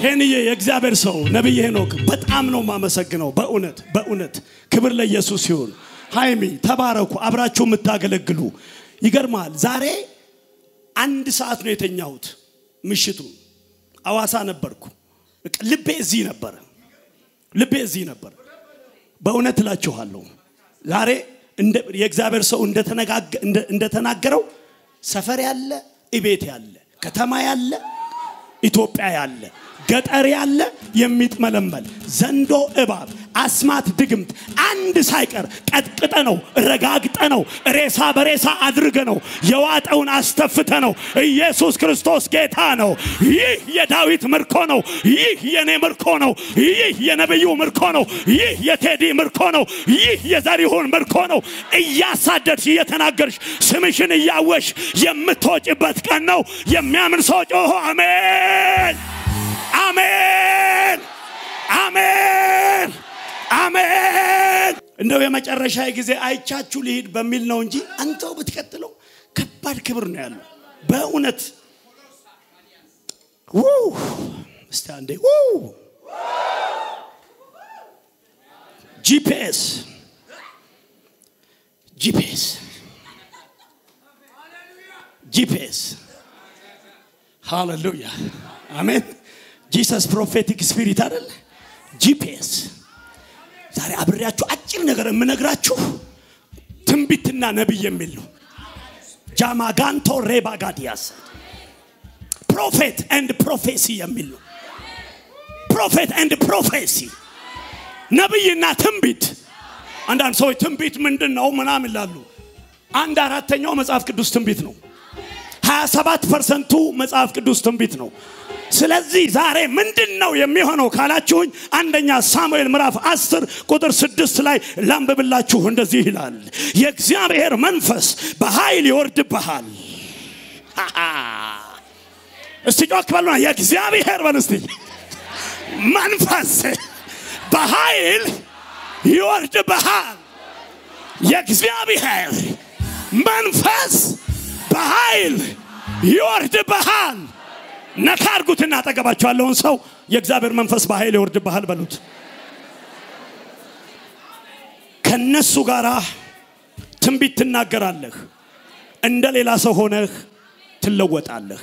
ሄንዬ የእግዚአብሔር ሰው ነቢይ ሄኖክ በጣም ነው የማመሰግነው። በእውነት በእውነት ክብር ለኢየሱስ ይሁን። ሃይሚ ተባረኩ፣ አብራችሁ የምታገለግሉ ይገርማል። ዛሬ አንድ ሰዓት ነው የተኛሁት። ምሽቱ አዋሳ ነበርኩ። በቃ ልቤ እዚህ ነበረ፣ ልቤ እዚህ ነበረ። በእውነት እላችኋለሁ ዛሬ እንደ- የእግዚአብሔር ሰው እንደተነጋገ- እንደ- እንደተናገረው ሰፈር ያለ እቤት ያለ ከተማ ያለ ኢትዮጵያ ያለ ገጠር ያለ የሚጥመለመል ዘንዶ፣ እባብ፣ አስማት፣ ድግምት አንድ ሳይቀር ቀጥቅጠ ነው ረጋግጠ ነው ሬሳ በሬሳ አድርገ ነው የዋጠውን አስተፍተ ነው። ኢየሱስ ክርስቶስ ጌታ ነው። ይህ የዳዊት ምርኮ ነው። ይህ የኔ ምርኮ ነው። ይህ የነቢዩ ምርኮ ነው። ይህ የቴዲ ምርኮ ነው። ይህ የዘሪሁን ምርኮ ነው። እያሳደድሽ እየተናገርሽ ስምሽን እያወሽ የምትወጭበት ቀን ነው። የሚያምን ሰው ጮሆ አሜን አሜን አሜን አሜን። እንደው የመጨረሻ ጊዜ አይቻችሁ ልሂድ በሚል ነው እንጂ አንተው ብትቀጥለው ከባድ ክብር ነው ያለው በእውነት ውይ! እስቲ አንዴ ውይ! ጂፒኤስ ጂፒኤስ ጂፒኤስ ሃሌሉያ አሜን። ጂሰስ ፕሮፌቲክ ስፒሪት አይደለ? ጂፒኤስ ዛሬ አብሬያችሁ አጭር ነገር የምነግራችሁ ትንቢትና ነቢይ የሚል ነው። ጃማጋንቶ ሬባጋዲያስ ፕሮፌት ኤንድ ፕሮፌሲ የሚል ነው። ፕሮፌት ኤንድ ፕሮፌሲ ነቢይና ትንቢት። አንዳንድ ሰዎች ትንቢት ምንድን ነው ምናምን ይላሉ። አንድ አራተኛው መጽሐፍ ቅዱስ ትንቢት ነው። 27 ፐርሰንቱ መጽሐፍ ቅዱስ ትንቢት ነው። ስለዚህ ዛሬ ምንድን ነው የሚሆነው ካላችሁኝ አንደኛ ሳሙኤል ምዕራፍ 10 ቁጥር 6 ላይ ላንብብላችሁ። እንደዚህ ይላል፣ የእግዚአብሔር መንፈስ በኃይል ይወርድብሃል። ሃሃ። እስቲ ጮክ በሉና የእግዚአብሔር በሉ እስቲ መንፈስ በኃይል ይወርድብሃል። የእግዚአብሔር መንፈስ በኃይል ይወርድብሃል። ነካ አድርጉትና አጠገባቸው ያለውን ሰው የእግዚአብሔር መንፈስ በኃይል ይወርድብሃል በሉት። ከነሱ ጋር ትንቢት ትናገራለህ። እንደ ሌላ ሰው ሆነህ ትለወጣለህ።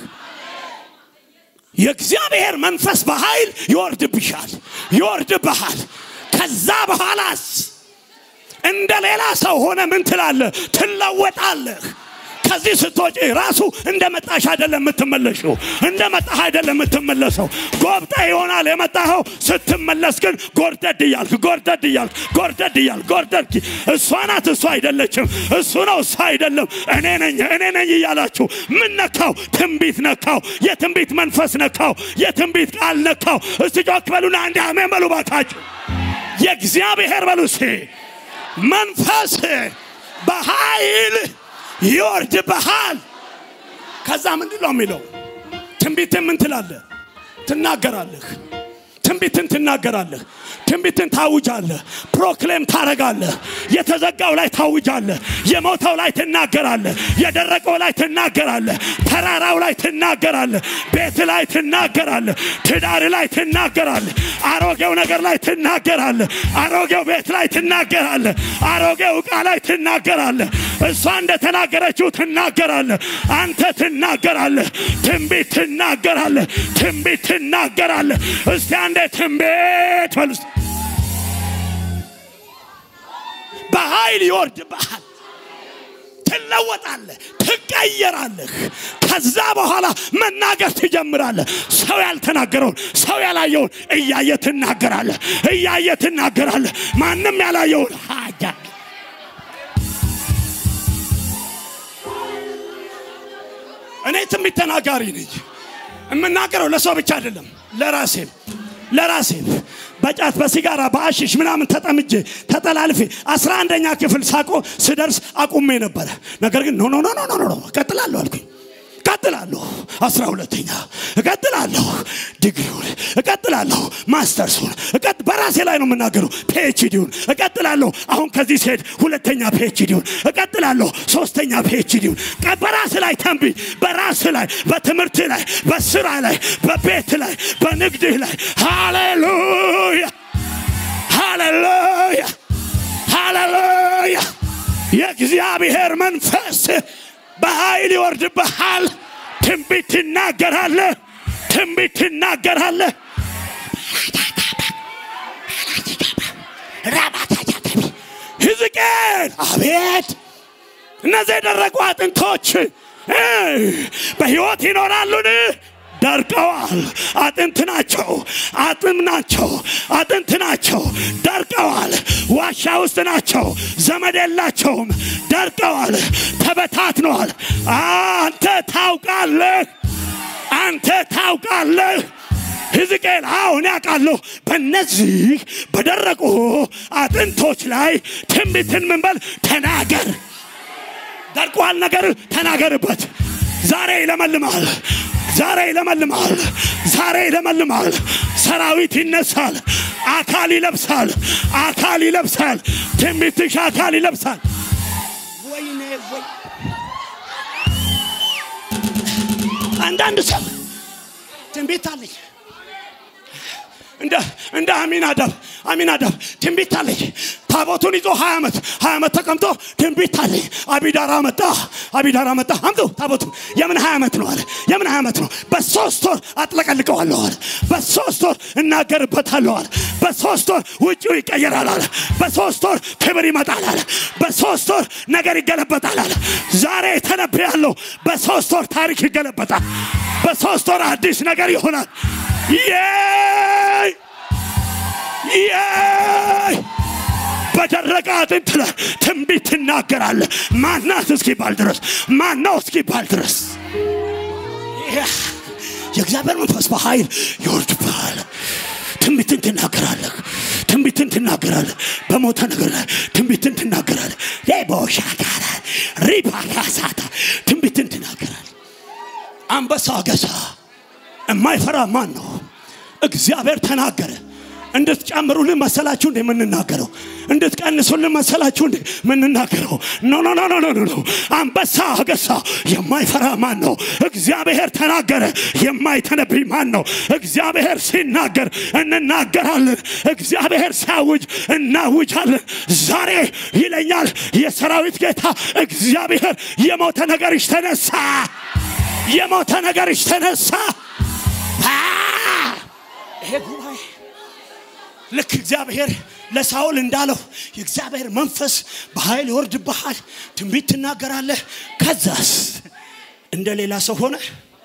የእግዚአብሔር መንፈስ በኃይል ይወርድብሻል፣ ይወርድብሃል። ከዛ በኋላስ እንደ ሌላ ሰው ሆነ ምን ትላለህ? ትለወጣለህ። ከዚህ ስትወጪ ራሱ እንደ መጣሽ አይደለም የምትመለሽው፣ እንደ መጣህ አይደለም የምትመለሰው። ጎብጠ ይሆናል የመጣኸው። ስትመለስ ግን ጎርደድ እያልክ ጎርደድ እያልክ ጎርደድ እያልክ ጎርደድ እሷ ናት እሷ አይደለችም፣ እሱ ነው እሷ አይደለም፣ እኔ ነኝ እኔ ነኝ እያላችሁ ምን ነካው? ትንቢት ነካው፣ የትንቢት መንፈስ ነካው፣ የትንቢት ቃል ነካው። እስቲ ጮክ በሉና አንድ አሜን በሉ ባካችሁ። የእግዚአብሔር በሉ እስቲ መንፈስ በኃይል ይወርድብሃል። ከዛ ምንድን ነው የሚለው? ትንቢትን ምን ትላለህ? ትናገራለህ። ትንቢትን ትናገራለህ። ትንቢትን ታውጃለህ። ፕሮክሌም ታረጋለህ። የተዘጋው ላይ ታውጃለህ። የሞተው ላይ ትናገራለህ። የደረቀው ላይ ትናገራለህ። ተራራው ላይ ትናገራለህ። ቤት ላይ ትናገራለህ። ትዳር ላይ ትናገራለህ። አሮጌው ነገር ላይ ትናገራለህ። አሮጌው ቤት ላይ ትናገራለህ። አሮጌው ዕቃ ላይ ትናገራለህ። እሷ እንደተናገረችው ትናገራለህ። አንተ ትናገራለህ። ትንቢት ትናገራለህ። ትንቢት ትናገራለህ። እስቲ አንዴ ትንቢት በሉ እስቲ። በኃይል ይወርድብሃል። ትለወጣለህ፣ ትቀየራለህ። ከዛ በኋላ መናገር ትጀምራለህ። ሰው ያልተናገረውን ሰው ያላየውን እያየ ትናገራለህ፣ እያየ ትናገራለህ። ማንም ያላየውን ሀጃ እኔ ትንቢት ተናጋሪ ነኝ። የምናገረው ለሰው ብቻ አይደለም፣ ለራሴም ለራሴም በጫት በሲጋራ በአሽሽ ምናምን ተጠምጄ ተጠላልፌ አስራ አንደኛ ክፍል ሳቆ ስደርስ አቁሜ ነበረ። ነገር ግን ኖ ኖ ኖ ኖ ኖ ኖ እቀጥላለሁ አልኩኝ እቀጥላለሁ አስራ ሁለተኛ እቀጥላለሁ ዲግሪውን እቀጥላለሁ ማስተርሱን እቀጥ በራሴ ላይ ነው የምናገረው ፒኤችዲውን እቀጥላለሁ አሁን ከዚህ ሲሄድ ሁለተኛ ፒኤችዲውን እቀጥላለሁ ሶስተኛ ፒኤችዲውን በራስ ላይ ተንብይ በራስ ላይ በትምህርት ላይ በስራ ላይ በቤት ላይ በንግድህ ላይ ሃሌሉያ ሃሌሉያ ሃሌሉያ የእግዚአብሔር መንፈስ በኃይል ይወርድብሃል ትንቢት ትናገራለህ ትንቢት ትናገራለህ ሕዝቅኤል አቤት እነዚህ የደረቁ አጥንቶች እ በሕይወት ይኖራሉን ደርቀዋል አጥንት ናቸው አጥም ናቸው አጥንት ናቸው ደርቀዋል ዋሻ ውስጥ ናቸው ዘመድ የላቸውም ደርቀዋል ተበታትነዋል አንተ ታውቃለህ አንተ ታውቃለህ ሕዝቅኤል አሁን ያውቃለሁ በእነዚህ በደረቁ አጥንቶች ላይ ትንቢትን ምንበል ተናገር ደርቋል ነገር ተናገርበት ዛሬ ይለመልማል ዛሬ ይለመልማል ዛሬ ይለመልማል ሰራዊት ይነሳል አካል ይለብሳል አካል ይለብሳል ትንቢትሽ አካል ይለብሳል ወይኔ ወይ አንዳንድ ሰው ትንቢት አለኝ እንደ እንደ አሚናዳብ አሚናዳብ ትንቢት አለኝ ታቦቱን ይዞ ሀያ ዓመት ሀያ ዓመት ተቀምጦ ትንቢት አለኝ አቢዳራ መጣ አቢዳራ መጣ አምጡ ታቦቱ የምን ሀያ ዓመት ነው አለ የምን ሀያ ዓመት ነው በሶስት ወር አጥለቀልቀዋለሁ አለ በሶስት ወር እናገርበታለሁ አለ በሶስት ወር ውጭው ይቀየራል አለ በሶስት ወር ክብር ይመጣል አለ በሶስት ወር ነገር ይገለበጣል አለ ዛሬ ተነብያለሁ በሶስት ወር ታሪክ ይገለበጣል በሶስት ወር አዲስ ነገር ይሆናል የይ የይ በደረቀ አጥንት ላይ ትንቢት ትናገራለህ ማናት እስኪባል ድረስ ማናው እስኪባል ድረስ የእግዚአብሔር መንፈስ በኃይል ይወርድብሃል ትንቢትን ትናገራለህ ትንቢትን ትናገራለህ በሞተ ነገር ላይ ትንቢትን ትናገራለህ ሌቦሻ ጋራ ሪባካሳታ ትንቢትን ትናገራለህ አንበሳ ገሳ የማይፈራ ማን ነው እግዚአብሔር ተናገረ እንድትጨምሩልን መሰላችሁ እንደ የምንናገረው እንድትቀንሱልን መሰላችሁ እንደ የምንናገረው ኖ ኖ ኖ ኖ ኖ ኖ አንበሳ አገሳ የማይፈራ ማን ነው እግዚአብሔር ተናገረ የማይተነብይ ማን ነው እግዚአብሔር ሲናገር እንናገራለን እግዚአብሔር ሲያውጅ እናውጃለን ዛሬ ይለኛል የሰራዊት ጌታ እግዚአብሔር የሞተ ነገርሽ ተነሳ የሞተ ነገርሽ ተነሳ ይሄ ጉባኤ ልክ እግዚአብሔር ለሳውል እንዳለው የእግዚአብሔር መንፈስ በኃይል ይወርድብሃል ትንቢት ትናገራለህ ከዛስ እንደ ሌላ ሰው ሆነ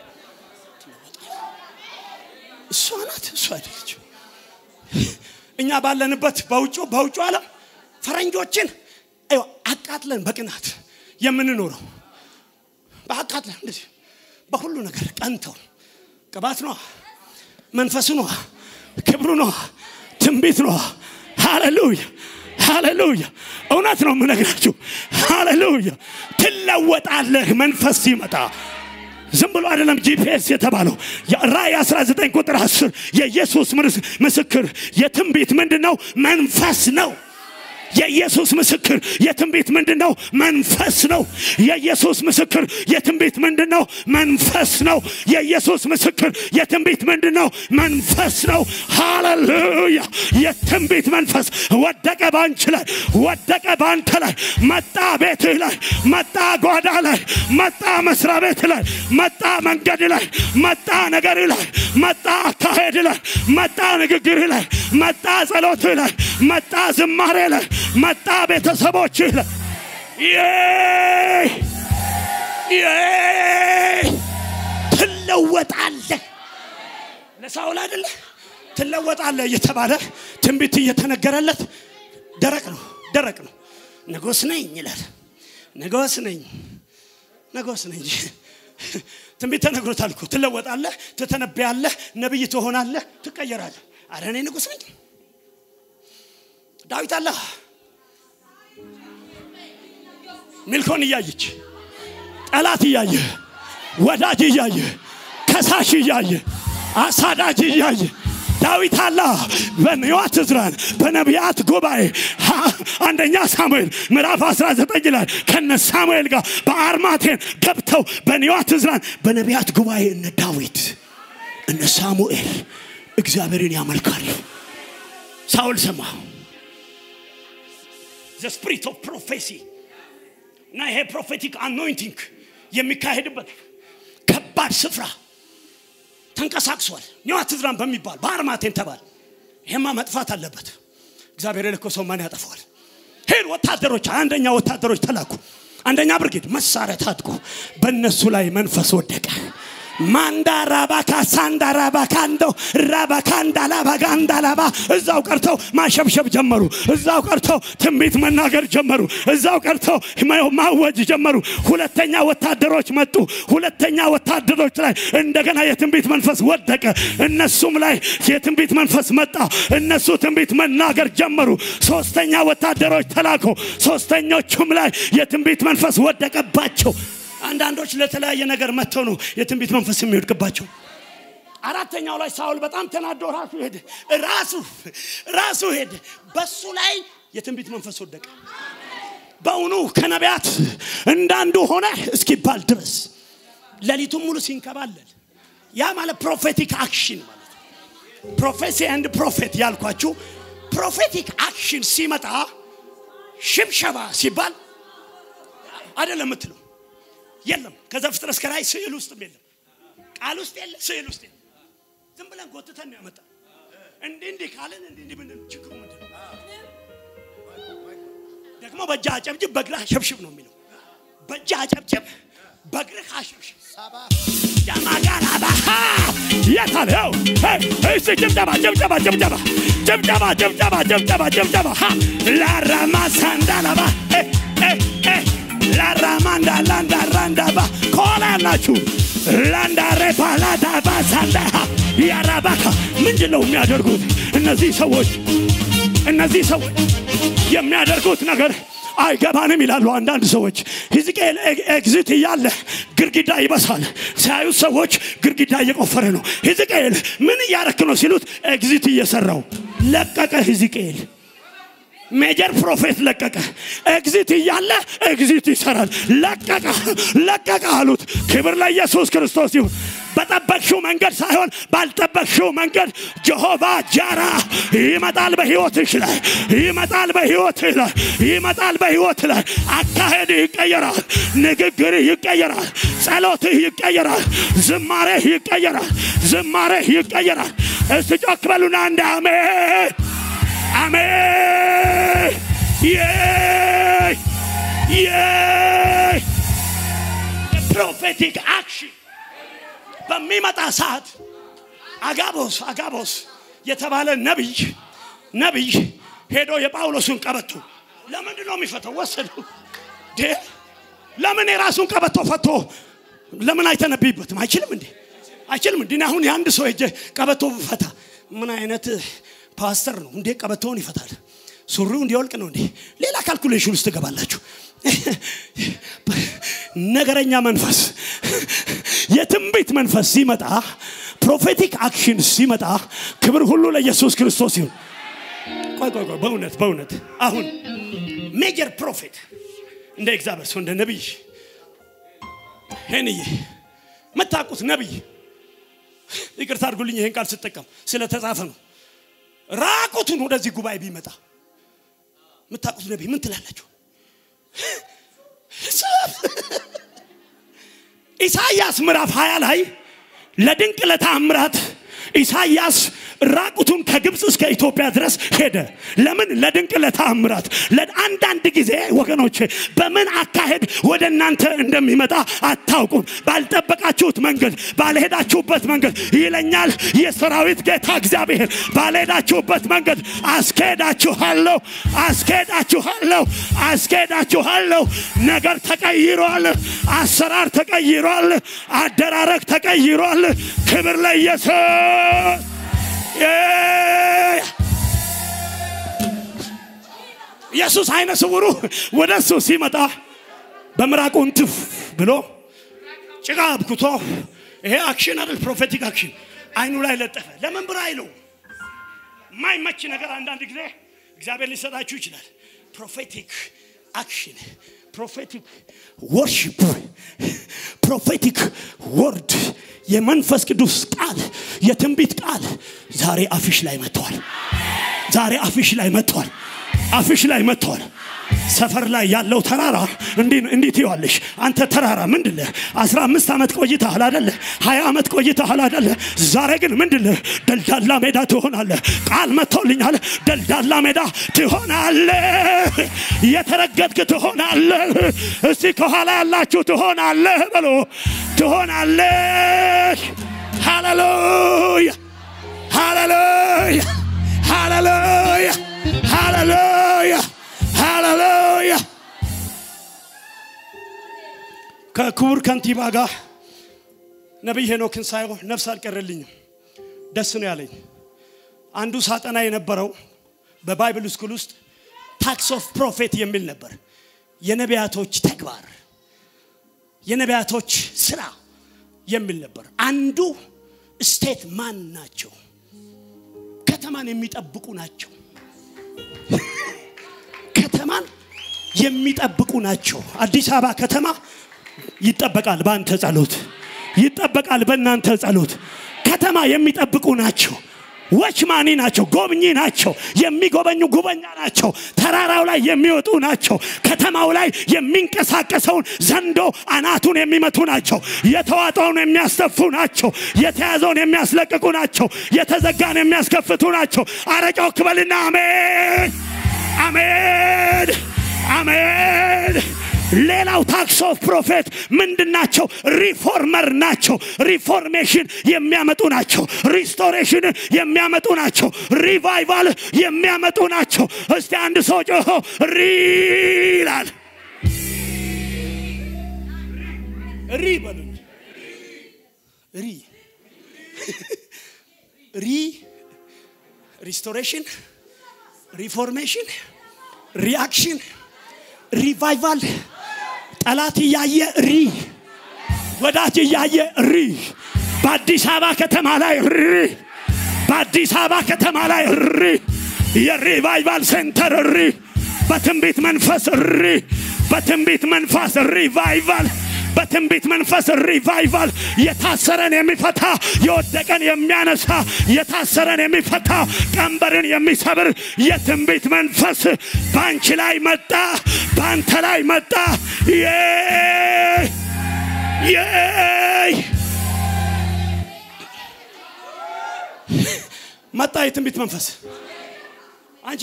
እሷ ናት እሷ አይደለች እኛ ባለንበት በውጭ በውጭ ዓለም ፈረንጆችን አይዋ አቃጥለን በቅናት የምንኖረው በአቃጥለን እንደዚህ በሁሉ ነገር ቀንተው ቅባት ነዋ መንፈሱ ነዋ ክብሩ ነዋ ትንቢት ነዋ ሃሌሉያ ሃሌሉያ እውነት ነው የምነግራችሁ ሃሌሉያ ትለወጣለህ መንፈስ ሲመጣ ዝም ብሎ አይደለም ጂፒኤስ የተባለው ራእይ 19 ቁጥር 10 የኢየሱስ ምስክር የትንቢት ምንድን ነው መንፈስ ነው የኢየሱስ ምስክር የትንቢት ምንድን ነው መንፈስ ነው የኢየሱስ ምስክር የትንቢት ምንድን ነው መንፈስ ነው የኢየሱስ ምስክር የትንቢት ምንድን ነው መንፈስ ነው ሃሌሉያ የትንቢት መንፈስ ወደቀ ባንቺ ላይ ወደቀ ባንተ ላይ መጣ ቤትህ ላይ መጣ ጓዳ ላይ መጣ መስሪያ ቤት ላይ መጣ መንገድ ላይ መጣ ነገር ላይ መጣ አካሄድ ላይ መጣ ንግግር ላይ መጣ ጸሎትህ ላይ መጣ ዝማሬ ላይ መጣ ቤተሰቦችህ ላይ ትለወጣለህ ለሳውል አይደለ ትለወጣለህ እየተባለ ትንቢት እየተነገረለት ደረቅ ነው ደረቅ ነው ንጉስ ነኝ ይላል ንጉስ ነኝ ንጉስ ነኝ ትንቢት ተነግሮታል እኮ ትለወጣለህ ትተነብያለህ ነብይ ትሆናለህ ትቀየራለህ አረ እኔ ንጉስ ነኝ ዳዊት አለ ሚልኮን እያየች ጠላት እያየ ወዳጅ እያየ ከሳሽ እያየ አሳዳጅ እያየ ዳዊት አላ በንዋት ዕዝራን በነቢያት ጉባኤ ሀ- አንደኛ ሳሙኤል ምዕራፍ 19 ላይ ከነ ሳሙኤል ጋር በአርማቴን ገብተው በንዋት ዕዝራን በነቢያት ጉባኤ እነ ዳዊት እነ ሳሙኤል እግዚአብሔርን ያመልካሉ። ሳውል ሰማ ዘ ስፒሪት ኦፍ ፕሮፌሲ እና ይሄ ፕሮፌቲክ አኖይንቲንግ የሚካሄድበት ከባድ ስፍራ ተንቀሳቅሷል። ኒዋት ዕዝራን በሚባል በአርማቴን ተባል። ይሄማ መጥፋት አለበት። እግዚአብሔር የልኮ ሰው ማን ያጠፋዋል? ሄድ ወታደሮች፣ አንደኛ ወታደሮች ተላኩ። አንደኛ ብርጌድ መሳሪያ ታጥቆ በእነሱ ላይ መንፈስ ወደቀ። ማንዳ ራባካ ሳንዳ ራባካ እንደው ራባካ እንዳላባጋ እንዳላባ እዛው ቀርተው ማሸብሸብ ጀመሩ። እዛው ቀርተው ትንቢት መናገር ጀመሩ። እዛው ቀርተው ማ- ማወጅ ጀመሩ። ሁለተኛ ወታደሮች መጡ። ሁለተኛ ወታደሮች ላይ እንደገና የትንቢት መንፈስ ወደቀ። እነሱም ላይ የትንቢት መንፈስ መጣ። እነሱ ትንቢት መናገር ጀመሩ። ሶስተኛ ወታደሮች ተላኩ። ሶስተኞቹም ላይ የትንቢት መንፈስ ወደቀባቸው። አንዳንዶች ለተለያየ ነገር መጥተው ነው የትንቢት መንፈስ የሚወድቅባቸው። አራተኛው ላይ ሳውል በጣም ተናዶ ራሱ ሄደ። ራሱ ራሱ ሄደ። በሱ ላይ የትንቢት መንፈስ ወደቀ። በእውኑ ከነቢያት እንዳንዱ ሆነ እስኪባል ድረስ ሌሊቱን ሙሉ ሲንከባለል ያ ማለት ፕሮፌቲክ አክሽን ማለት ነው። ፕሮፌሲ ኤንድ ፕሮፌት ያልኳችሁ ፕሮፌቲክ አክሽን ሲመጣ ሽብሸባ ሲባል አይደለም የምትለው የለም። ከዛ ፍጥረት እስከ ራእይ ስዕል ውስጥም የለም፣ ቃል ውስጥ የለ፣ ስዕል ውስጥ የለም። ዝም ብለን ጎትተን ነው ያመጣ። እንዲህ እንዲህ ካልን እንዲህ እንዲህ ብንል ችግሩ ምንድን ነው? ደግሞ በእጅህ አጨብጭብ በእግርህ አሸብሽብ ነው የሚለው። በእጅህ አጨብጭብ በእግርህ አሸብሽብ። ጃማጋላ ባሃ የታል? ይኸው ሄይ፣ እስቲ ጭብጨባ ጭብጨባ ጭብጨባ ጭብጨባ ጭብጨባ ጭብጨባ ጭብጨባ ሃ ላራማ ሳንዳላባ እ እ እ ላራማንዳ ላንዳ ራንዳባ ከኋላ ያላችሁ ላንዳ ሬፓ ላዳባ ሳንዳ ያራባካ ምንድን ነው የሚያደርጉት እነዚህ ሰዎች? እነዚህ ሰዎች የሚያደርጉት ነገር አይገባንም ይላሉ አንዳንድ ሰዎች። ሕዝቅኤል ኤግዚት እያለ ግድግዳ ይበሳል። ሲያዩት ሰዎች ግድግዳ እየቆፈረ ነው። ሕዝቅኤል ምን እያረክ ነው ሲሉት ኤግዚት እየሰራው ለቀቀ። ሕዝቅኤል ሜጀር ፕሮፌት ለቀቀ። ኤግዚት እያለ ኤግዚት ይሰራል። ለቀቀ ለቀቀ አሉት። ክብር ለኢየሱስ ክርስቶስ ይሁን። በጠበቅሽው መንገድ ሳይሆን ባልጠበቅሽው መንገድ ጀሆቫ ጃራ ይመጣል በሕይወትሽ ላይ ይመጣል በሕይወትህ ላይ ይመጣል በሕይወት ላይ አካሄድህ ይቀየራል። ንግግርህ ይቀየራል። ጸሎትህ ይቀየራል። ዝማሬህ ይቀየራል። ዝማሬህ ይቀየራል። እስቲ ጮክ በሉና እንደ አሜን አሜን የይ የይ ፕሮፌቲክ አክሽን በሚመጣ ሰዓት አጋቦስ አጋቦስ የተባለ ነቢይ ነቢይ ሄዶ የጳውሎስን ቀበቶ ለምንድን ነው የሚፈተው? ወሰደው። ዴ ለምን የራሱን ቀበቶ ፈቶ ለምን አይተነብይበትም? አይችልም እንዴ? አይችልም እንዴ? እኔ አሁን የአንድ ሰው ሄጄ ቀበቶ ፈታ ምን አይነት ፓስተር ነው እንዴ? ቀበቶውን ይፈታል። ሱሪው እንዲወልቅ ነው እንዴ? ሌላ ካልኩሌሽን ውስጥ ትገባላችሁ። ነገረኛ መንፈስ የትንቢት መንፈስ ሲመጣ ፕሮፌቲክ አክሽን ሲመጣ ክብር ሁሉ ለኢየሱስ ክርስቶስ ይሁን። ቆይ ቆይ ቆይ፣ በእውነት በእውነት አሁን ሜጀር ፕሮፌት እንደ እግዚአብሔር ሰው እንደ ነቢይ ሄንዬ የምታውቁት ነቢይ ይቅርታ አድርጉልኝ ይህን ቃል ስጠቀም ስለተጻፈ ነው። ራቁቱን ወደዚህ ጉባኤ ቢመጣ የምታውቁት ነቢይ ምን ትላላችሁ? ኢሳይያስ ምዕራፍ 20 ላይ ለድንቅ ለታምራት ኢሳይያስ ራቁቱን ከግብፅ እስከ ኢትዮጵያ ድረስ ሄደ። ለምን? ለድንቅ ለታምራት። ለአንዳንድ ጊዜ ወገኖች በምን አካሄድ ወደ እናንተ እንደሚመጣ አታውቁም። ባልጠበቃችሁት መንገድ፣ ባልሄዳችሁበት መንገድ ይለኛል የሰራዊት ጌታ እግዚአብሔር። ባልሄዳችሁበት መንገድ አስኬዳችኋለሁ፣ አስኬዳችኋለሁ፣ አስኬዳችኋለሁ። ነገር ተቀይሯል። አሰራር ተቀይሯል። አደራረግ ተቀይሯል። ክብር ለኢየሱስ። ኢየሱስ አይነ ስውሩ ወደ እሱ ሲመጣ በምራቁ እንትፍ ብሎ ጭቃ አብኩቶ ይሄ አክሽን አይደል ፕሮፌቲክ አክሽን አይኑ ላይ ለጠፈ ለምን ብር አይለው የማይመች ነገር አንዳንድ ጊዜ እግዚአብሔር ሊሰጣችሁ ይችላል ፕሮፌቲክ አክሽን ፕሮፌቲክ ወርሽፕ ፕሮፌቲክ ወርድ የመንፈስ ቅዱስ ቃል የትንቢት ቃል ዛሬ አፊሽ ላይ መጥተዋል ዛሬ አፊሽ ላይ መጥተዋል አፊሽ ላይ መጥተዋል ሰፈር ላይ ያለው ተራራ እንዲህ ትይዋለሽ አንተ ተራራ ምንድለ አስራ አምስት ዓመት ቆይተሃል አደለ ሀያ ዓመት ቆይተሃል አደለ ዛሬ ግን ምንድለ ደልዳላ ሜዳ ትሆናለ ቃል መጥቶልኛል ደልዳላ ሜዳ ትሆናለ የተረገጥክ ትሆናለ እስቲ ከኋላ ያላችሁ ትሆናለ በሎ ትሆናለ ሃሌሉያ ሃሌሉያ ሃሌሉያ ሃሌሉያ ሃሌሉያ ከክቡር ከንቲባ ጋር ነቢይ ሄኖክን ሳየው ነፍስ አልቀረልኝም ደስ ነው ያለኝ አንዱ ሳጠና የነበረው በባይብል ስኩል ውስጥ ታክስ ኦፍ ፕሮፌት የሚል ነበር የነቢያቶች ተግባር የነቢያቶች ስራ የሚል ነበር አንዱ ስቴት ማን ናቸው ከተማን የሚጠብቁ ናቸው ከተማን የሚጠብቁ ናቸው አዲስ አበባ ከተማ ይጠበቃል በአንተ ጸሎት ይጠበቃል በእናንተ ጸሎት ከተማ የሚጠብቁ ናቸው ወችማኒ ናቸው ጎብኚ ናቸው የሚጎበኙ ጉበኛ ናቸው ተራራው ላይ የሚወጡ ናቸው ከተማው ላይ የሚንቀሳቀሰውን ዘንዶ አናቱን የሚመቱ ናቸው የተዋጠውን የሚያስተፉ ናቸው የተያዘውን የሚያስለቅቁ ናቸው የተዘጋን የሚያስከፍቱ ናቸው አረጫው ክበልና አሜን አሜን አሜን ሌላው ታክስ ኦፍ ፕሮፌት ምንድን ናቸው ሪፎርመር ናቸው ሪፎርሜሽን የሚያመጡ ናቸው ሪስቶሬሽን የሚያመጡ ናቸው ሪቫይቫል የሚያመጡ ናቸው እስቲ አንድ ሰው ጮሆ ሪ ይላል ሪ በሉኝ ሪ ሪ ሪስቶሬሽን ሪፎርሜሽን ሪአክሽን ሪቫይቫል ጠላት እያየ ሪ ወዳጅ እያየ ሪ በአዲስ አበባ ከተማ ላይ ሪ በአዲስ አበባ ከተማ ላይ ሪ የሪቫይቫል ሴንተር ሪ በትንቢት መንፈስ ሪ በትንቢት መንፈስ ሪቫይቫል በትንቢት መንፈስ ሪቫይቫል የታሰረን የሚፈታ የወደቀን የሚያነሳ የታሰረን የሚፈታ ቀንበርን የሚሰብር የትንቢት መንፈስ በአንቺ ላይ መጣ በአንተ ላይ መጣ መጣ የትንቢት መንፈስ አንቺ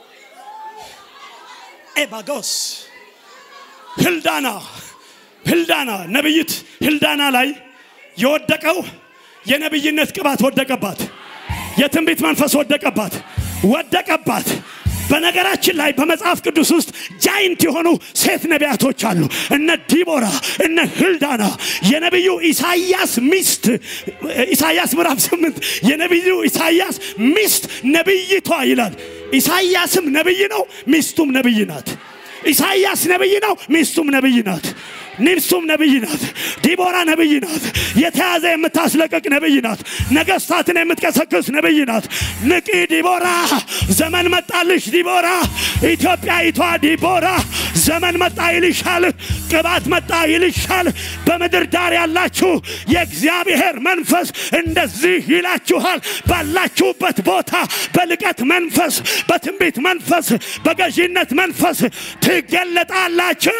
ኤባጎስ ህልዳና ህልዳና ነብይት ህልዳና ላይ የወደቀው የነብይነት ቅባት ወደቀባት የትንቢት መንፈስ ወደቀባት ወደቀባት በነገራችን ላይ በመጽሐፍ ቅዱስ ውስጥ ጃይንት የሆኑ ሴት ነቢያቶች አሉ እነ ዲቦራ እነ ህልዳና የነቢዩ ኢሳያስ ሚስት ኢሳያስ ምዕራፍ ስምንት የነቢዩ ኢሳያስ ሚስት ነቢይቷ ይላል ኢሳያስም ነቢይ ነው ሚስቱም ነቢይ ናት ኢሳያስ ነቢይ ነው ሚስቱም ነቢይ ናት ሚስቱም ነቢይ ናት ዲቦራ ነቢይ ናት የተያዘ የምታስለቀቅ ነቢይ ናት ነገስታትን የምትቀሰቅስ ነቢይ ናት ንቂ ዲቦራ ዘመን መጣልሽ ዲቦራ ኢትዮጵያዊቷ ዲቦራ ዘመን መጣ ይልሻል ቅባት መጣ ይልሻል በምድር ዳር ያላችሁ የእግዚአብሔር መንፈስ እንደዚህ ይላችኋል ባላችሁበት ቦታ በልቀት መንፈስ በትንቢት መንፈስ በገዢነት መንፈስ ትገለጣላችሁ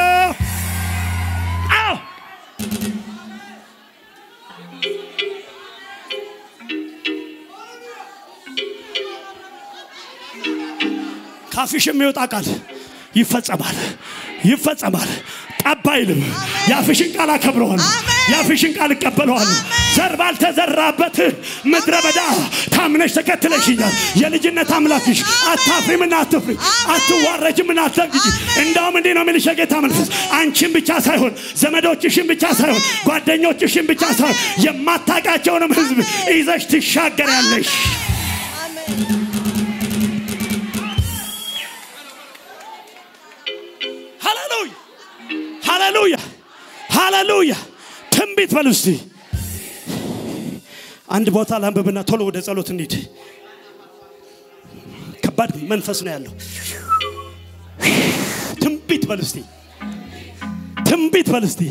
አዎ ካፊሽ የሚወጣ ቃል ይፈጸማል ይፈጸማል ጠብ አይልም የአፍሽን ቃል አከብረዋለሁ የአፍሽን ቃል እቀበለዋለሁ ዘር ባልተዘራበት ምድረ በዳ ታምነሽ ተከትለሽኛል የልጅነት አምላክሽ አታፍሪምና አትፍሪ አትዋረጅምና አትደንግጂ እንዳውም እንዲህ ነው የሚልሽ የጌታ መንፈስ አንቺን ብቻ ሳይሆን ዘመዶችሽን ብቻ ሳይሆን ጓደኞችሽን ብቻ ሳይሆን የማታቃቸውንም ህዝብ ይዘሽ ትሻገሪያለሽ ሃሌሉያ ሃሌሉያ ሃሌሉያ ትንቢት በሉ እስቲ። አንድ ቦታ ላንብብና ቶሎ ወደ ጸሎት እንሂድ። ከባድ መንፈስ ነው ያለው። ትንቢት በሉ እስቲ። ትንቢት በሉ እስቲ።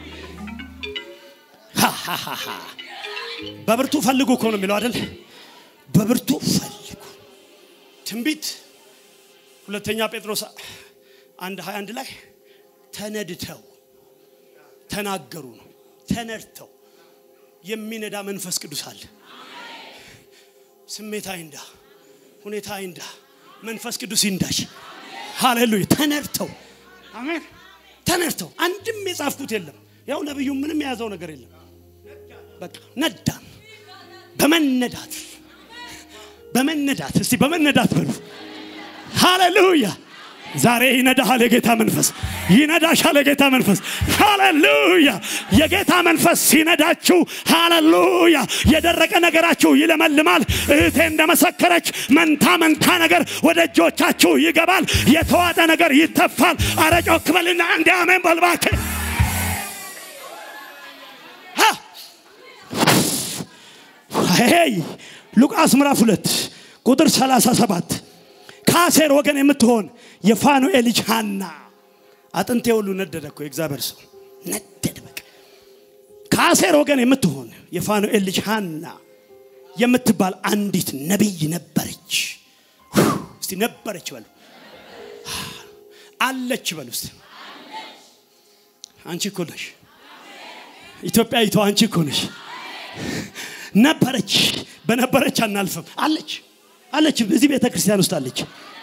ሃሃሃሃ። በብርቱ ፈልጉ እኮ ነው የሚለው አይደል? በብርቱ ፈልጉ። ትንቢት ሁለተኛ ጴጥሮስ አንድ 21 ላይ ተነድተው ተናገሩ ነው። ተነድተው የሚነዳ መንፈስ ቅዱስ አለ። ስሜት አይንዳ፣ ሁኔታ አይንዳ፣ መንፈስ ቅዱስ ይንዳሽ። ሃሌሉያ። ተነድተው አሜን። ተነድተው አንድም የጻፍኩት የለም። ያው ነብዩ ምንም የያዘው ነገር የለም። በቃ ነዳን። በመነዳት በመነዳት እስቲ በመነዳት በሉ። ሃሌሉያ። ዛሬ ይነዳሃል የጌታ መንፈስ፣ ይነዳሻል የጌታ መንፈስ። ሃሌሉያ። የጌታ መንፈስ ሲነዳችሁ፣ ሃሌሉያ፣ የደረቀ ነገራችሁ ይለመልማል። እህቴ እንደመሰከረች መንታ መንታ ነገር ወደ እጆቻችሁ ይገባል። የተዋጠ ነገር ይተፋል። አረጮ ክበልና እንዲ አሜን በልባክ ሄይ ሉቃስ ምዕራፍ ሁለት ቁጥር 37 ከአሴር ወገን የምትሆን የፋኑኤል ልጅ ሐና አጥንቴ ሁሉ ነደደ እኮ የእግዚአብሔር ሰው ነደደ። በቃ ከአሴር ወገን የምትሆን የፋኑኤል ልጅ ሐና የምትባል አንዲት ነቢይ ነበረች። እስቲ ነበረች በሉ፣ አለች በሉ እስቲ። አንቺ እኮ ነሽ ኢትዮጵያዊቷ፣ አንቺ እኮ ነሽ። ነበረች። በነበረች አናልፍም። አለች አለች፣ እዚህ ቤተ ክርስቲያን ውስጥ አለች።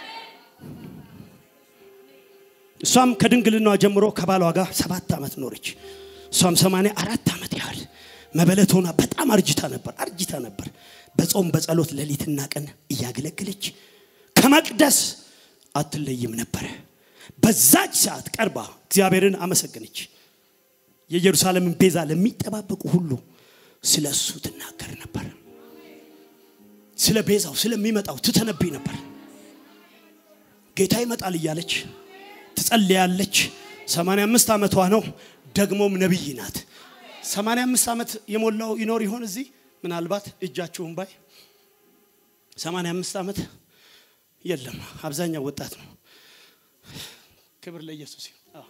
እሷም ከድንግልናዋ ጀምሮ ከባሏ ጋር ሰባት ዓመት ኖረች። እሷም ሰማንያ አራት ዓመት ያህል መበለት ሆና በጣም አርጅታ ነበር አርጅታ ነበር። በጾም በጸሎት ሌሊትና ቀን እያገለገለች ከመቅደስ አትለይም ነበረ። በዛች ሰዓት ቀርባ እግዚአብሔርን አመሰገነች። የኢየሩሳሌምን ቤዛ ለሚጠባበቁ ሁሉ ስለ እሱ ትናገር ነበር። ስለ ቤዛው ስለሚመጣው ትተነብይ ነበር። ጌታ ይመጣል እያለች ትጸልያለች። 85 ዓመቷ ነው። ደግሞም ነቢይ ናት። 85 ዓመት የሞላው ይኖር ይሆን እዚህ? ምናልባት እጃችሁን ባይ 85 ዓመት የለም። አብዛኛው ወጣት ነው። ክብር ለኢየሱስ ይሁን። አዎ።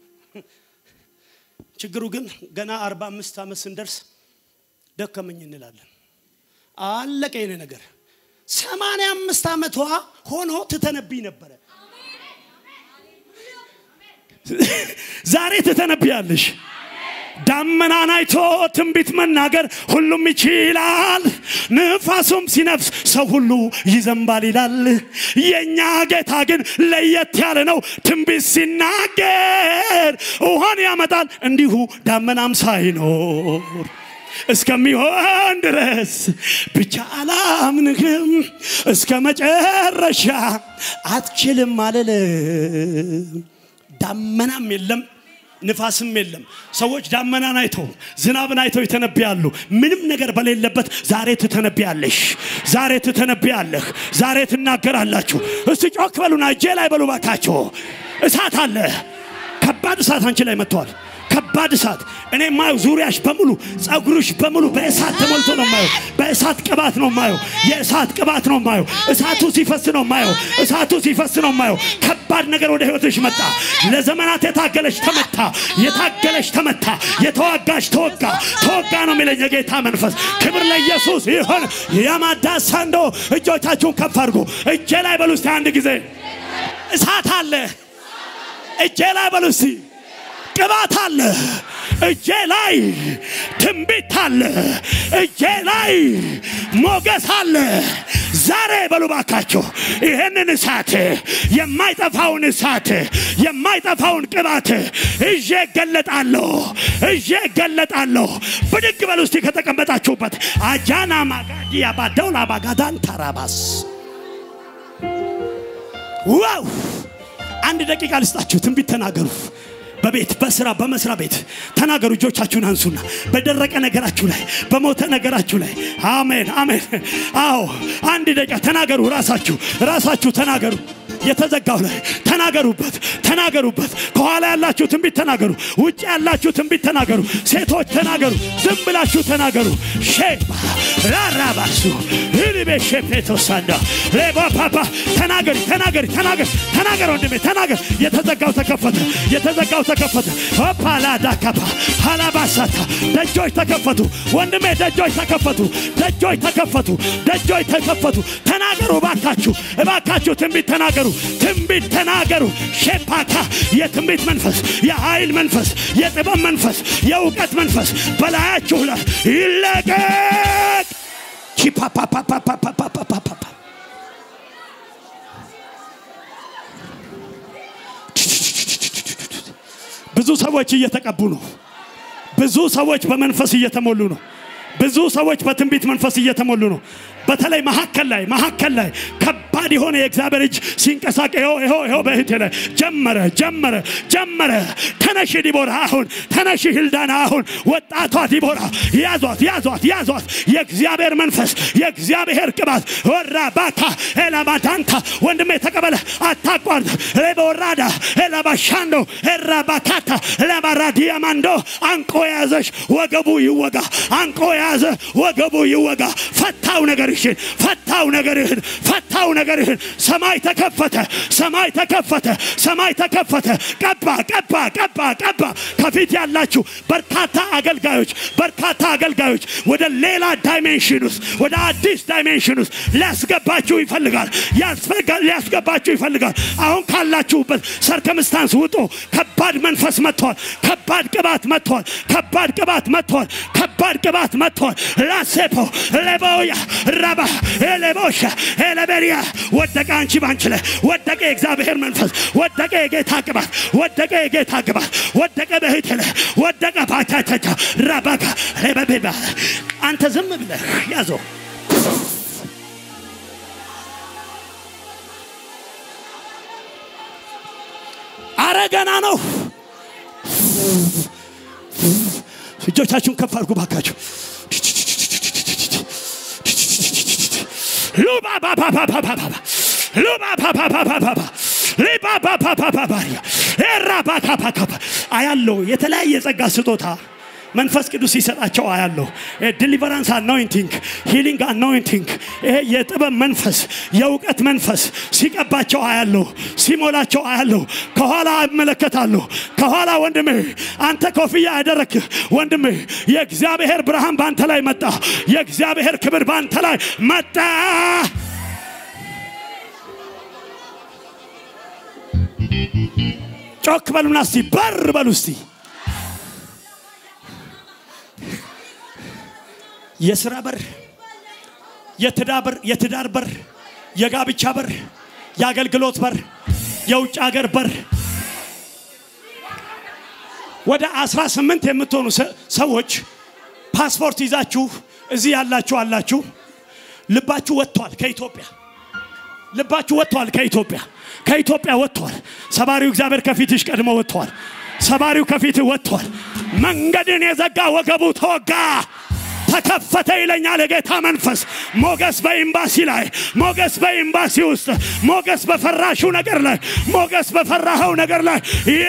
ችግሩ ግን ገና 45 ዓመት ስንደርስ ደከመኝ እንላለን። አለቀ የኔ ነገር። 85 ዓመቷ ሆኖ ትተነብይ ነበረ። ዛሬ ትተነብያለሽ። ዳመናን አይቶ ትንቢት መናገር ሁሉም ይችላል። ንፋሱም ሲነፍስ ሰው ሁሉ ይዘንባል ይላል። የእኛ ጌታ ግን ለየት ያለ ነው። ትንቢት ሲናገር ውሃን ያመጣል እንዲሁ ዳመናም ሳይኖር እስከሚሆን ድረስ ብቻ አላምንህም እስከ መጨረሻ አትችልም አልልም። ዳመናም የለም ንፋስም የለም። ሰዎች ዳመናን አይተው ዝናብን አይተው ይተነብያሉ። ምንም ነገር በሌለበት ዛሬ ትተነብያለሽ፣ ዛሬ ትተነብያለህ፣ ዛሬ ትናገራላችሁ። እስቲ ጮክ በሉና እጄ ላይ በሉ ባካችሁ። እሳት አለ። ከባድ እሳት አንቺ ላይ መጥተዋል። ከባድ እሳት እኔ ማየው ዙሪያሽ በሙሉ ጸጉርሽ በሙሉ በእሳት ተሞልቶ ነው ማየው። በእሳት ቅባት ነው ማየው። የእሳት ቅባት ነው ማየው። እሳቱ ሲፈስ ነው ማየው። እሳቱ ሲፈስ ነው ማየው። ከባድ ነገር ወደ ህይወትሽ መጣ። ለዘመናት የታገለሽ ተመታ፣ የታገለሽ ተመታ፣ የተዋጋሽ ተወጋ፣ ተወጋ ነው የሚለኝ የጌታ መንፈስ። ክብር ለኢየሱስ ይሁን። የማዳ ሳንዶ እጆቻችሁን ከፍ አድርጉ። እጄ ላይ በሉ እስቲ አንድ ጊዜ እሳት አለ። እጄ ላይ በሉ እስቲ ቅባት አለ እጄ ላይ ትንቢት አለ እጄ ላይ ሞገስ አለ ዛሬ በሉ ባካችሁ ይህንን እሳት የማይጠፋውን እሳት የማይጠፋውን ቅባት እዤ እገለጣለሁ እዤ እገለጣለሁ ብድግ በሉ እስቲ ከተቀመጣችሁበት አጃና ማጋዲያ ባደውላ ባጋዳን ታራባስ ዋው አንድ ደቂቃ ልስጣችሁ ትንቢት ተናገሩ በቤት በስራ በመስሪያ ቤት ተናገሩ። እጆቻችሁን አንሱና በደረቀ ነገራችሁ ላይ በሞተ ነገራችሁ ላይ አሜን አሜን። አዎ አንድ ደቂቃ ተናገሩ። ራሳችሁ ራሳችሁ ተናገሩ። የተዘጋው ላይ ተናገሩበት፣ ተናገሩበት። ከኋላ ያላችሁ ትንቢት ተናገሩ፣ ውጭ ያላችሁ ትንቢት ተናገሩ። ሴቶች ተናገሩ፣ ዝም ብላችሁ ተናገሩ። ሼባ ራራባሱ ህልቤ ሼፔቶሳንዳ ሌባ ፓፓ ተናገሪ፣ ተናገሪ፣ ተናገር፣ ተናገር ወንድሜ ተናገር። የተዘጋው ተከፈተ፣ የተዘጋው ተከፈተ። ሆፓላዳ ካፓ ሃላባሳታ ደጆች ተከፈቱ ወንድሜ፣ ደጆች ተከፈቱ፣ ደጆች ተከፈቱ፣ ደጆች ተከፈቱ። ተናገሩ እባካችሁ፣ እባካችሁ ትንቢት ተናገሩ፣ ትንቢት ተናገሩ። ሼፓካ የትንቢት መንፈስ፣ የኃይል መንፈስ፣ የጥበብ መንፈስ፣ የእውቀት መንፈስ በላያችሁ ላይ ይለቀቅ። ቺፓፓፓፓፓፓፓፓፓ ብዙ ሰዎች እየተቀቡ ነው። ብዙ ሰዎች በመንፈስ እየተሞሉ ነው። ብዙ ሰዎች በትንቢት መንፈስ እየተሞሉ ነው። በተለይ መሀከል ላይ መሀከል ላይ ከባድ የሆነ የእግዚአብሔር እጅ ሲንቀሳቀ ይኸው ይኸው ይኸው በእህቴ ላይ ጀመረ ጀመረ ጀመረ። ተነሽ ዲቦራ አሁን ተነሽ ህልዳና አሁን ወጣቷ ዲቦራ ያዟት ያዟት ያዟት። የእግዚአብሔር መንፈስ የእግዚአብሔር ቅባት ወራ ባካ ኤላማዳንታ ወንድሜ ተቀበለ አታቋርጥ። ሌበወራዳ ኤላባሻንዶ ኤራባካታ ለባራዲያማንዶ አንቆ የያዘሽ ወገቡ ይወጋ። አንቆ የያዘ ወገቡ ይወጋ። ፈታው ነገርሽን ፈታው ነገርህን ፈታው ነገርህን። ሰማይ ተከፈተ፣ ሰማይ ተከፈተ፣ ሰማይ ተከፈተ። ቀባ ቀባ ቀባ ቀባ። ከፊት ያላችሁ በርካታ አገልጋዮች በርካታ አገልጋዮች ወደ ሌላ ዳይሜንሽን ውስጥ ወደ አዲስ ዳይሜንሽን ውስጥ ሊያስገባችሁ ይፈልጋል ያስፈጋ- ሊያስገባችሁ ይፈልጋል። አሁን ካላችሁበት ሰርከምስታንስ ውጡ። ከባድ መንፈስ መጥቷል። ከባድ ቅባት መጥቷል። ከባድ ቅባት መጥቷል። ከባድ ቅባት መጥቷል። ላሴፖ ሌቦያ ረባ ኤሌቦሻ ኤሌቤሪያ ወደቀ። አንቺ ባንቺ ላይ ወደቀ። የእግዚአብሔር መንፈስ ወደቀ። የጌታ ቅባት ወደቀ። የጌታ ቅባት ወደቀ። በህቴ ላይ ወደቀ። ባቻቻቻ ረባካ ሌበቤባ አንተ ዝም ብለህ ያዘው። አረ ገና ነው። እጆቻችሁን ከፍ አድርጉ ባካችሁ። ሉባባባባባባ ሉባባባባባባ ሊባባባባባባሪያ ኤራባካባካባ አያለው የተለያየ ጸጋ ስጦታ መንፈስ ቅዱስ ሲሰጣቸው አያለሁ። ዲሊቨራንስ አኖይንቲንግ፣ ሂሊንግ አኖይንቲንግ፣ ይሄ የጥበብ መንፈስ የእውቀት መንፈስ ሲቀባቸው አያለሁ፣ ሲሞላቸው አያለሁ። ከኋላ እመለከታለሁ። ከኋላ ወንድሜ አንተ ኮፍያ ያደረክ ወንድሜ የእግዚአብሔር ብርሃን በአንተ ላይ መጣ። የእግዚአብሔር ክብር በአንተ ላይ መጣ። ጮክ በሉና እስቲ በር በሉ እስቲ የስራ በር፣ የትዳር በር፣ የትዳር በር፣ የጋብቻ በር፣ የአገልግሎት በር፣ የውጭ ሀገር በር ወደ 18 የምትሆኑ ሰ- ሰዎች ፓስፖርት ይዛችሁ እዚህ ያላችሁ አላችሁ። ልባችሁ ወጥቷል ከኢትዮጵያ ልባችሁ ወጥቷል ከኢትዮጵያ ከኢትዮጵያ ወጥቷል። ሰባሪው እግዚአብሔር ከፊትሽ ቀድሞ ወጥቷል። ሰባሪው ከፊትህ ወጥቷል። መንገድን የዘጋ ወገቡ ተወጋ። ተከፈተ ይለኛል የጌታ መንፈስ። ሞገስ በኤምባሲ ላይ፣ ሞገስ በኤምባሲ ውስጥ፣ ሞገስ በፈራሹ ነገር ላይ፣ ሞገስ በፈራኸው ነገር ላይ ዬ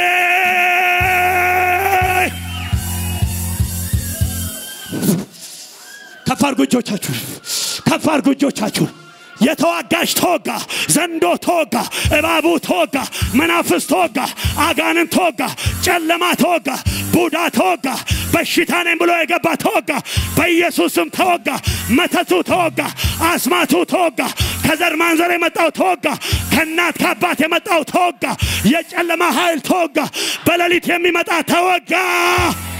ከፍ አድርጉ እጆቻችሁን፣ ከፍ አድርጉ እጆቻችሁን። የተዋጋሽ ተወጋ፣ ዘንዶ ተወጋ፣ እባቡ ተወጋ፣ መናፍስ ተወጋ፣ አጋንን ተወጋ፣ ጨለማ ተወጋ፣ ቡዳ ተወጋ፣ በሽታ ነኝ ብሎ የገባ ተወጋ፣ በኢየሱስም ተወጋ፣ መተቱ ተወጋ፣ አስማቱ ተወጋ፣ ከዘር ማንዘር የመጣው ተወጋ፣ ከእናት ከአባት የመጣው ተወጋ፣ የጨለማ ኃይል ተወጋ፣ በሌሊት የሚመጣ ተወጋ።